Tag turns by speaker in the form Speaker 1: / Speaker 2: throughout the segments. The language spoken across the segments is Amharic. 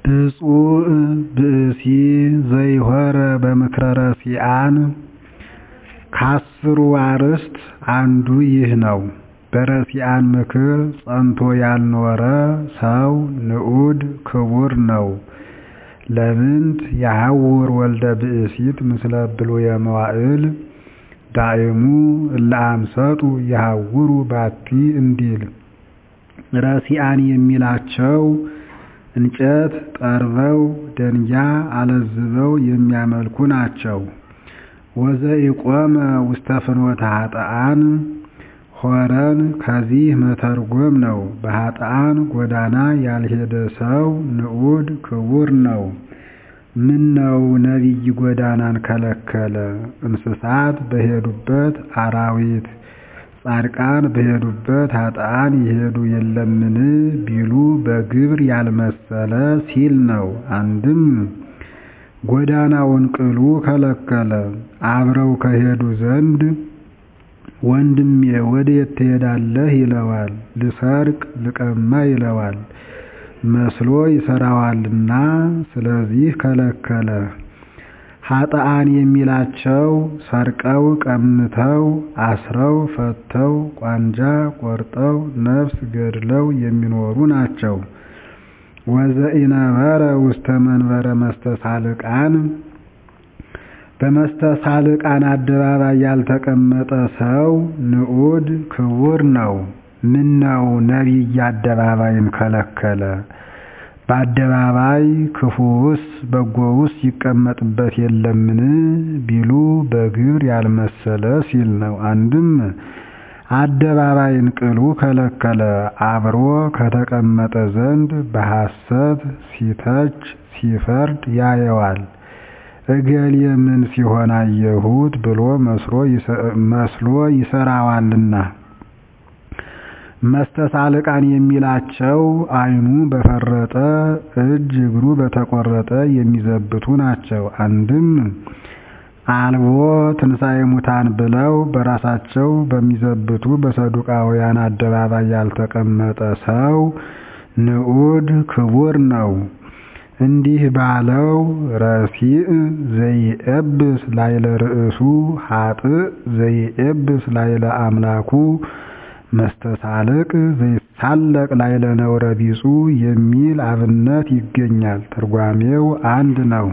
Speaker 1: ብፁዕ ብእሲ ዘይሖረ በምክረ ረሲዓን ከአስሩ አርዕስት አንዱ ይህ ነው። በረሲዓን ምክር ጸንቶ ያልኖረ ሰው ንዑድ ክቡር ነው። ለምንት የሐውር ወልደ ብእሲት ምስለ ብሉየ መዋዕል ዳእሙ እለ አምሰጡ የሐውሩ ባቲ እንዲል ረሲዓን የሚላቸው እንጨት ጠርበው ደንጊያ አለዝበው የሚያመልኩ ናቸው። ወዘኢቆመ ውስተ ፍኖተ ኃጥአን ሖረን ከዚህ መተርጎም ነው። በኃጥአን ጎዳና ያልሄደ ሰው ንዑድ ክቡር ነው። ምነው ነቢይ ጎዳናን ከለከለ? እንስሳት በሄዱበት አራዊት ጻድቃን በሄዱበት ኃጥአን ይሄዱ የለምን ቢሉ በግብር ያልመሰለ ሲል ነው። አንድም ጎዳናውን ቅሉ ከለከለ። አብረው ከሄዱ ዘንድ ወንድሜ ወዴት ትሄዳለህ ይለዋል። ልሰርቅ ልቀማ ይለዋል። መስሎ ይሰራዋልና ስለዚህ ከለከለ። ኃጥአን የሚላቸው ሰርቀው ቀምተው አስረው ፈተው ቋንጃ ቆርጠው ነፍስ ገድለው የሚኖሩ ናቸው። ወዘኢነበረ ውስተ መንበረ መስተሳልቃን በመስተሳልቃን አደባባይ ያልተቀመጠ ሰው ንዑድ ክቡር ነው። ምነው ነቢይ አደባባይን ከለከለ? በአደባባይ ክፉውስ በጎውስ ይቀመጥበት የለምን ቢሉ በግብር ያልመሰለ ሲል ነው። አንድም አደባባይን ቅሉ ከለከለ። አብሮ ከተቀመጠ ዘንድ በሐሰት ሲተች ሲፈርድ ያየዋል። እገሌ ምን ሲሆን አየሁት ብሎ መስሎ ይሰራዋልና። መስተሳልቃን የሚላቸው ዓይኑ በፈረጠ እጅ እግሩ በተቆረጠ የሚዘብቱ ናቸው። አንድም አልቦ ትንሣኤ ሙታን ብለው በራሳቸው በሚዘብቱ በሰዱቃውያን አደባባይ ያልተቀመጠ ሰው ንዑድ ክቡር ነው። እንዲህ ባለው ረሲዕ ዘይኤብስ ላይለ ርእሱ ኃጥእ ዘይኤብስ ላይለ አምላኩ መስተሳልቅ ዘይሳለቅ ላይለ ነውረ ቢጹ የሚል አብነት ይገኛል። ትርጓሜው አንድ ነው።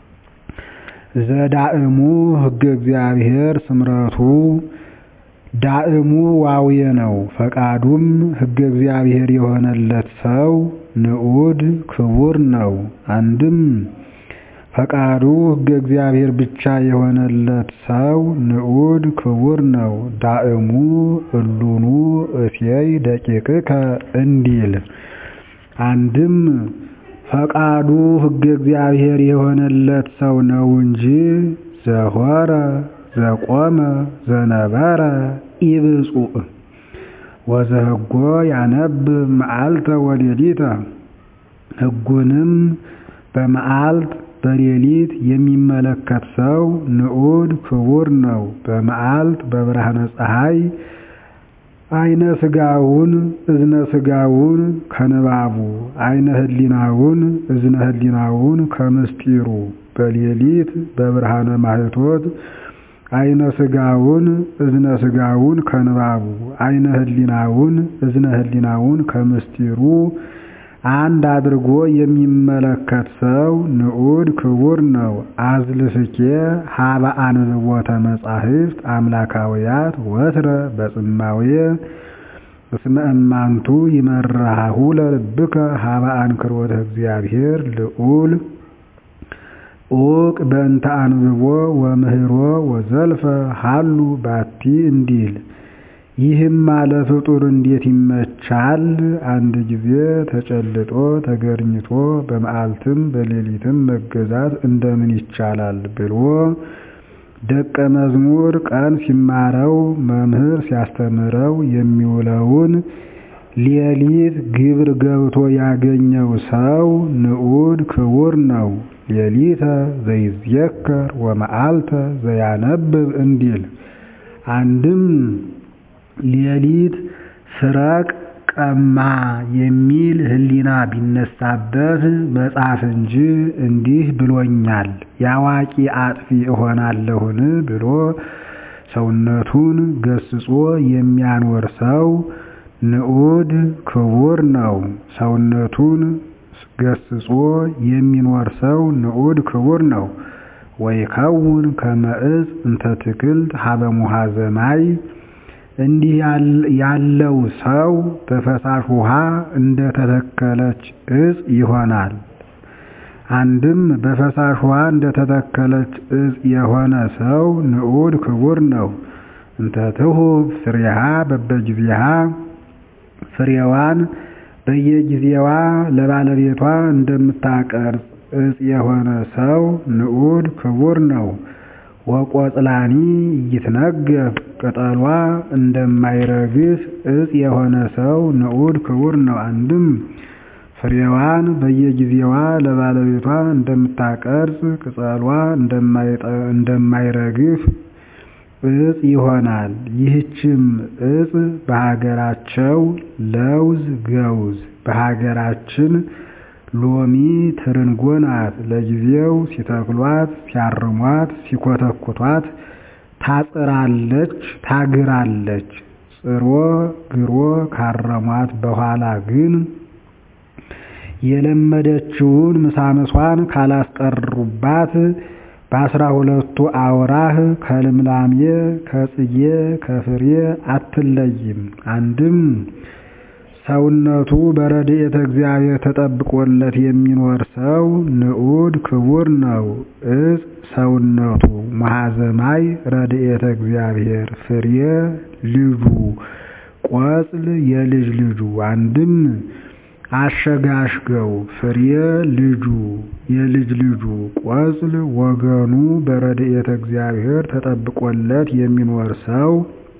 Speaker 1: ዘዳእሙ ሕገ እግዚአብሔር ስምረቱ ዳእሙ ዋውየ ነው። ፈቃዱም ሕገ እግዚአብሔር የሆነለት ሰው ንዑድ ክቡር ነው። አንድም ፈቃዱ ሕገ እግዚአብሔር ብቻ የሆነለት ሰው ንዑድ ክቡር ነው። ዳእሙ እሉኑ እሴይ ደቂቅከ እንዲል አንድም ፈቃዱ ሕገ እግዚአብሔር የሆነለት ሰው ነው እንጂ ዘሖረ ዘቆመ ዘነበረ ኢብፁዕ ወዘህጎ ያነብብ መዓልተ ወሌሊተ ሕጉንም በመዓልት በሌሊት የሚመለከት ሰው ንዑድ ክቡር ነው። በመዓልት በብርሃነ ፀሐይ አይነ ስጋውን እዝነ ስጋውን ከንባቡ አይነ ህሊናውን እዝነ ህሊናውን ከምስጢሩ በሌሊት በብርሃነ ማህቶት አይነ ስጋውን እዝነ ስጋውን ከንባቡ አይነ ህሊናውን እዝነ ህሊናውን ከምስጢሩ አንድ አድርጎ የሚመለከት ሰው ንዑድ ክቡር ነው። አዝልፍኬ ሀበ አንብቦተ መጻሕፍት አምላካውያት ወትረ በጽማዌ እስመ እማንቱ ይመርሃሁ ለልብከ ሀበ አንክሮተ እግዚአብሔር ልዑል ኡቅ በእንተ አንብቦ ወምህሮ ወዘልፈ ሀሉ ባቲ እንዲል ይህም አለ ፍጡር እንዴት ይመቻል? አንድ ጊዜ ተጨልጦ ተገርኝቶ በመዓልትም በሌሊትም መገዛት እንደምን ይቻላል ብሎ ደቀ መዝሙር ቀን ሲማረው መምህር ሲያስተምረው የሚውለውን ሌሊት ግብር ገብቶ ያገኘው ሰው ንዑድ ክቡር ነው። ሌሊተ ዘይዝየከር ወመዓልተ ዘያነብብ እንዲል አንድም ሌሊት ስረቅ ቀማ የሚል ሕሊና ቢነሳበት መጽሐፍ እንጂ እንዲህ ብሎኛል የአዋቂ አጥፊ እሆናለሁን ብሎ ሰውነቱን ገስጾ የሚያኖር ሰው ንዑድ ክቡር ነው። ሰውነቱን ገስጾ የሚኖር ሰው ንዑድ ክቡር ነው። ወይከውን ከመ ዕፅ እንተ ትክልት ሀበ ሙሃዘ ማይ እንዲህ ያለው ሰው በፈሳሽ ውሃ እንደተተከለች ዕፅ ይሆናል። አንድም በፈሳሽ ውሃ እንደተተከለች ዕፅ የሆነ ሰው ንዑድ ክቡር ነው። እንተ ትሁብ ፍሬሃ በበጊዜሃ ፍሬዋን በየጊዜዋ ለባለቤቷ እንደምታቀርብ ዕፅ የሆነ ሰው ንዑድ ክቡር ነው። ወቆጽላኒ ይትነገፍ ቅጠሏ እንደማይረግፍ ዕፅ የሆነ ሰው ንዑድ ክቡር ነው። አንድም ፍሬዋን በየጊዜዋ ለባለቤቷ እንደምታቀርጽ ቅጠሏ እንደማይረግፍ ዕፅ ይሆናል። ይህችም ዕፅ በሀገራቸው ለውዝ ገውዝ በሀገራችን ሎሚ ትርንጎ ናት። ለጊዜው ሲተክሏት፣ ሲያርሟት፣ ሲኮተኩቷት ታጽራለች፣ ታግራለች። ጽሮ ግሮ ካረሟት በኋላ ግን የለመደችውን ምሳምሷን ካላስቀሩባት በአስራ ሁለቱ አውራህ ከልምላሜ ከጽጌ ከፍሬ አትለይም። አንድም ሰውነቱ በረድኤተ እግዚአብሔር ተጠብቆለት የሚኖር ሰው ንዑድ ክቡር ነው። ዕፅ ሰውነቱ መሐዘማይ ረድኤተ እግዚአብሔር ፍሬ ልጁ ቆጽል የልጅ ልጁ አንድም አሸጋሽገው ፍሬ ልጁ የልጅ ልጁ ቆጽል ወገኑ በረድኤተ እግዚአብሔር ተጠብቆለት የሚኖር ሰው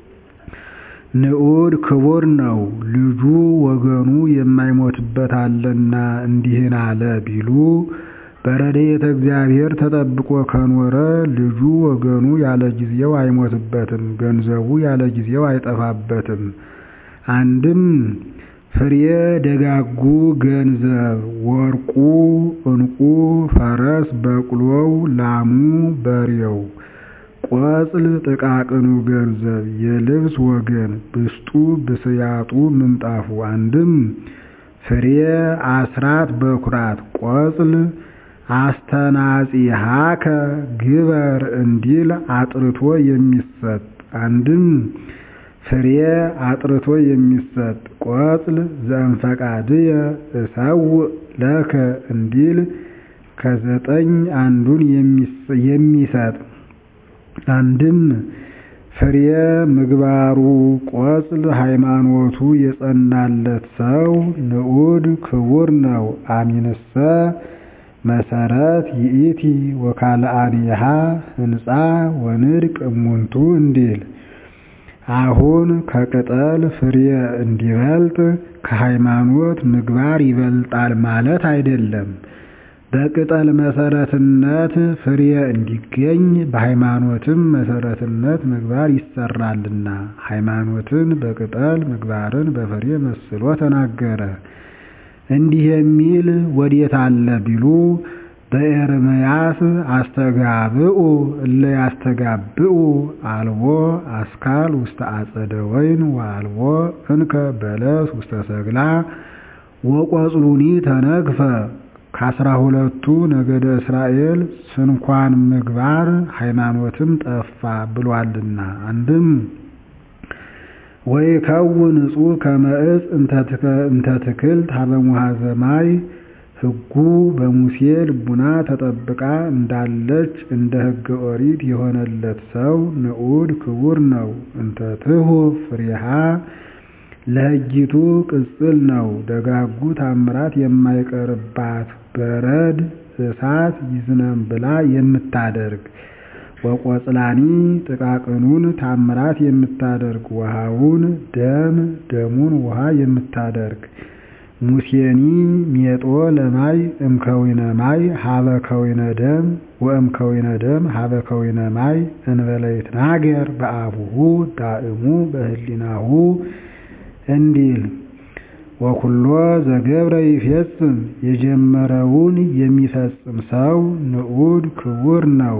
Speaker 1: ንዑድ ክቡር ነው። ልጁ ወገኑ የማይሞትበት አለና እንዲህን አለ ቢሉ በረድኤተ እግዚአብሔር ተጠብቆ ከኖረ ልጁ ወገኑ ያለ ጊዜው አይሞትበትም፣ ገንዘቡ ያለ ጊዜው አይጠፋበትም። አንድም ፍሬ ደጋጉ ገንዘብ ወርቁ፣ ዕንቁ፣ ፈረስ፣ በቅሎው፣ ላሙ፣ በሬው ቆጽል ጥቃቅኑ ገንዘብ የልብስ ወገን ብስጡ ብስያጡ ምንጣፉ አንድም ፍሬ አስራት በኩራት ቆጽል አስተናጺሃከ ግበር እንዲል አጥርቶ የሚሰጥ አንድም ፍሬ አጥርቶ የሚሰጥ ቆጽል ዘእንፈቃድየ እሰውእ ለከ እንዲል ከዘጠኝ አንዱን የሚሰጥ አንድም ፍሬ ምግባሩ ቆጽል ሃይማኖቱ የጸናለት ሰው ንዑድ ክቡር ነው። አሚንሰ መሰረት ይእቲ ወካልአኒሃ ህንፃ ወንድቅ እሙንቱ እንዲል አሁን ከቅጠል ፍሬ እንዲበልጥ ከሃይማኖት ምግባር ይበልጣል ማለት አይደለም። በቅጠል መሰረትነት ፍሬ እንዲገኝ በሃይማኖትም መሰረትነት ምግባር ይሰራልና ሃይማኖትን በቅጠል ምግባርን በፍሬ መስሎ ተናገረ። እንዲህ የሚል ወዴት አለ ቢሉ በኤርምያስ አስተጋብኡ እለ ያስተጋብኡ አልቦ አስካል ውስተ አጸደ ወይን ወአልቦ እንከ በለስ ውስተ ሰግላ ወቆጽሉኒ ተነግፈ ከአስራ ሁለቱ ነገደ እስራኤል ስንኳን ምግባር ሃይማኖትም ጠፋ ብሏልና። አንድም ወይከውን ንጹሕ ከመ ዕፅ እንተ ትክልት ሀበ ሙሃዘ ማይ ሕጉ በሙሴ ልቡና ተጠብቃ እንዳለች እንደ ሕገ ኦሪት የሆነለት ሰው ንዑድ ክቡር ነው። እንተ ትሁብ ፍሬሃ ለሕጊቱ ቅጽል ነው። ደጋጉ ታምራት የማይቀርባት በረድ እሳት ይዝነም ብላ የምታደርግ ወቆጽላኒ ጥቃቅኑን ታምራት የምታደርግ ውሃውን ደም ደሙን ውሃ የምታደርግ ሙሴኒ ሜጦ ለማይ እምከዊነ ማይ ሀበ ከዊነ ደም ወእምከዊነ ደም ሀበ ከዊነ ማይ እንበለ ይትናገር በአቡሁ ዳእሙ በህሊናሁ እንዲል ወኩሎ ዘገብረ ይፌጽም የጀመረውን የሚፈጽም ሰው ንዑድ ክቡር ነው።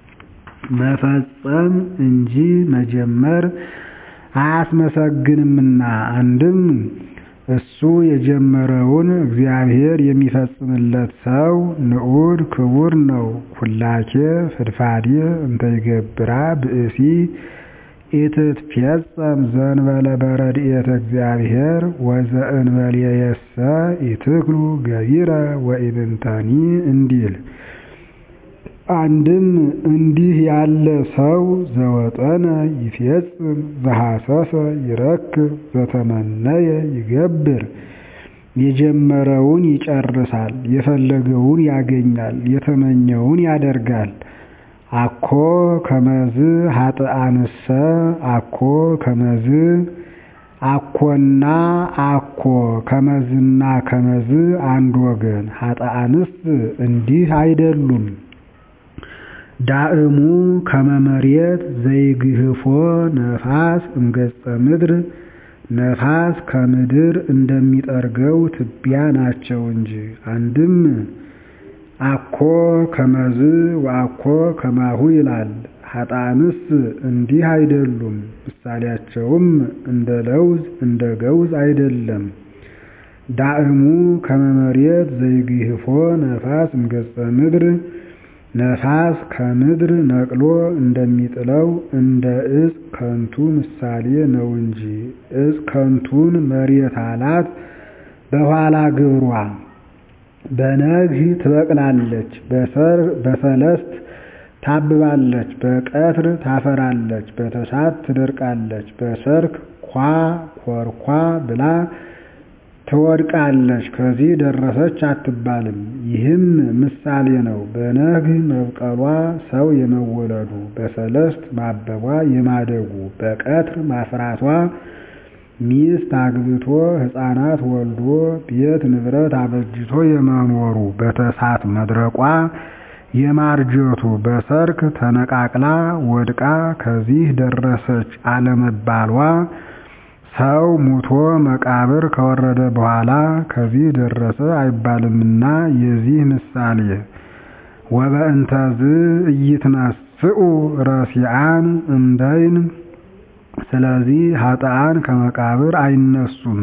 Speaker 1: መፈጸም እንጂ መጀመር አያስመሰግንምና አንድም እሱ የጀመረውን እግዚአብሔር የሚፈጽምለት ሰው ንዑድ ክቡር ነው። ኩላኬ ፍድፋዴ እንተ ይገብራ ብእሲ ኢትትፌጸም ዘእንበለ በረድኤተ እግዚአብሔር ወዘእንበሌየሰ ኢትክሉ ገቢረ ወኢምንተኒ እንዲል አንድም እንዲህ ያለ ሰው ዘወጠነ ይፌጽም ዘሐሰሰ ይረክብ ዘተመነየ ይገብር የጀመረውን ይጨርሳል፣ የፈለገውን ያገኛል፣ የተመኘውን ያደርጋል። አኮ ከመዝ ሀጥአንሰ አኮ ከመዝ አኮና አኮ ከመዝና ከመዝ አንድ ወገን ሀጥአንስ እንዲህ አይደሉም። ዳእሙ ከመመሬት ዘይግህፎ ነፋስ እምገጸ ምድር ነፋስ ከምድር እንደሚጠርገው ትቢያ ናቸው እንጂ። አንድም አኮ ከመዝ ወአኮ ከማሁ ይላል። ሀጣንስ እንዲህ አይደሉም። ምሳሌያቸውም እንደ ለውዝ እንደ ገውዝ አይደለም። ዳእሙ ከመመሬት ዘይግህፎ ነፋስ እምገጸ ምድር ነፋስ ከምድር ነቅሎ እንደሚጥለው እንደ ዕፅ ከንቱ ምሳሌ ነው እንጂ። ዕፅ ከንቱን መሬት አላት በኋላ ግብሯ በነግህ ትበቅላለች፣ በሰለስት ታብባለች፣ በቀትር ታፈራለች፣ በተሳት ትደርቃለች፣ በሰርክ ኳ ኮርኳ ብላ ትወድቃለች። ከዚህ ደረሰች አትባልም። ይህም ምሳሌ ነው። በነግህ መብቀሏ ሰው የመወለዱ፣ በሰለስት ማበቧ የማደጉ፣ በቀትር ማፍራቷ ሚስት አግብቶ ሕፃናት ወልዶ ቤት ንብረት አበጅቶ የመኖሩ፣ በተሳት መድረቋ የማርጀቱ፣ በሰርክ ተነቃቅላ ወድቃ ከዚህ ደረሰች አለመባሏ ሰው ሙቶ መቃብር ከወረደ በኋላ ከዚህ ደረሰ አይባልምና የዚህ ምሳሌ ወበእንተዝ ኢይትነስኡ ረሲዓን እምደይን ስለዚህ ኃጥአን ከመቃብር አይነሱም።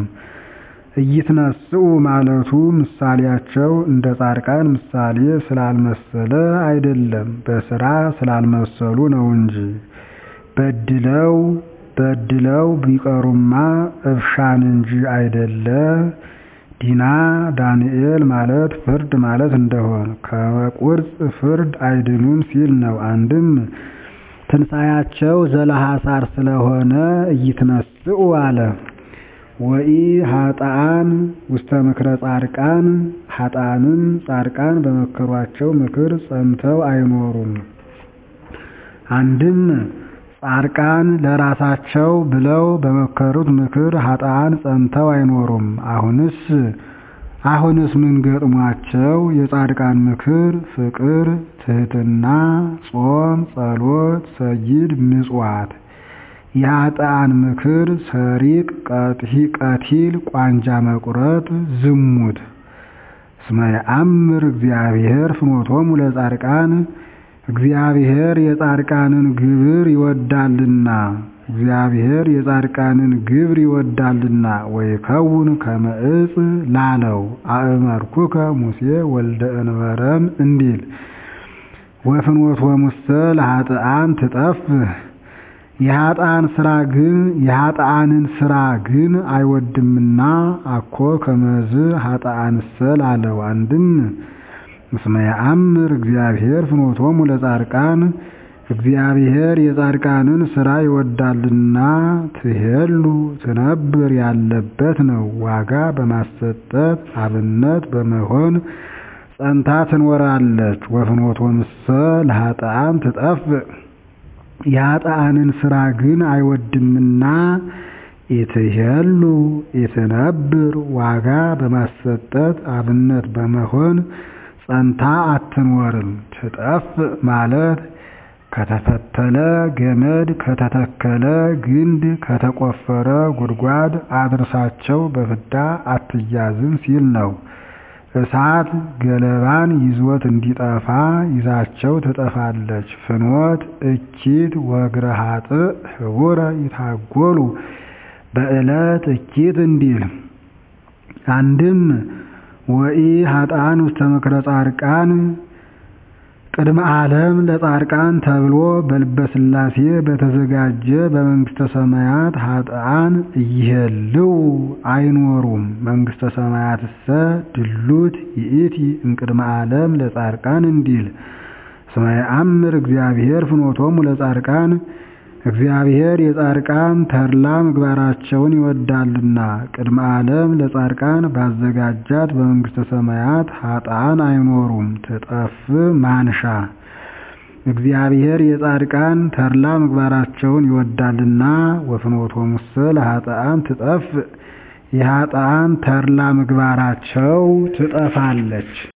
Speaker 1: ኢይትነስኡ ማለቱ ምሳሌያቸው እንደ ጻድቃን ምሳሌ ስላልመሰለ አይደለም፣ በስራ ስላልመሰሉ ነው እንጂ በድለው በድለው ቢቀሩማ እብሻን እንጂ አይደለ። ዲና ዳንኤል ማለት ፍርድ ማለት እንደሆን ከቁርጽ ፍርድ አይድኑም ሲል ነው። አንድም ትንሣያቸው ዘለሐሳር ስለሆነ ኢይትነስኡ አለ። ወኢ ኃጥአን ውስተ ምክረ ጻድቃን ኃጥአንም ጻድቃን በመከሯቸው ምክር ጸንተው አይኖሩም። አንድም ጻድቃን ለራሳቸው ብለው በመከሩት ምክር ኃጥአን ጸንተው አይኖሩም። አሁንስ አሁንስ ምን ገጥሟቸው? የጻድቃን ምክር ፍቅር፣ ትህትና፣ ጾም፣ ጸሎት፣ ሰጊድ፣ ምጽዋት። የኃጥአን ምክር ሰሪቅ፣ ቀቲል፣ ቋንጃ መቁረጥ፣ ዝሙት። እስመ የአምር እግዚአብሔር ፍኖቶሙ ለጻድቃን እግዚአብሔር የጻድቃንን ግብር ይወዳልና እግዚአብሔር የጻድቃንን ግብር ይወዳልና ወይከውን ከመ ዕፅ ላለው አእመርኩከ ሙሴ ወልደ እንበረም እንዲል ወፍኖቶሙሰ ለኃጥአን ትጠፍህ የኃጥአን ስራ ግን የኃጥአንን ስራ ግን አይወድምና አኮ ከመዝ ኃጥአንሰ ላለው አንድም እስመ የአምር እግዚአብሔር ፍኖቶሙ ለጻድቃን እግዚአብሔር የጻድቃንን ስራ ይወዳልና ትሄሉ ትነብር ያለበት ነው። ዋጋ በማሰጠት አብነት በመሆን ጸንታ ትኖራለች። ወፍኖቶሙሰ ለኃጥአን ትጠፍእ የኃጥአንን ስራ ግን አይወድምና ኢትሄሉ ኢትነብር ዋጋ በማሰጠት አብነት በመሆን ጸንታ አትኖርም። ትጠፍእ ማለት ከተፈተለ ገመድ ከተተከለ ግንድ ከተቆፈረ ጉድጓድ አድርሳቸው በፍዳ አትያዝም ሲል ነው። እሳት ገለባን ይዞት እንዲጠፋ ይዛቸው ትጠፋለች። ፍኖት እኪት ወእግረ ኃጥእ ህቡረ ይታጎሉ በዕለት እኪት እንዲል አንድም ወኢ ኃጥአን ውስተ ምክረ ጻድቃን ቅድመ ዓለም ለጻድቃን ተብሎ በልበ ሥላሴ በተዘጋጀ በመንግሥተ ሰማያት ኃጥአን እይሄልው አይኖሩም። መንግሥተ ሰማያትሰ ድሉት ይእቲ እምቅድመ ዓለም ለጻድቃን እንዲል እስመ የአምር እግዚአብሔር ፍኖቶሙ ለጻድቃን እግዚአብሔር የጻድቃን ተድላ ምግባራቸውን ይወዳልና ቅድመ ዓለም ለጻድቃን ባዘጋጃት በመንግሥተ ሰማያት ኃጥአን አይኖሩም። ትጠፍ ማንሻ እግዚአብሔር የጻድቃን ተድላ ምግባራቸውን ይወዳልና ወፍኖቶሙሰ ለኃጥአን ትጠፍ የኃጥአን ተድላ ምግባራቸው ትጠፋለች።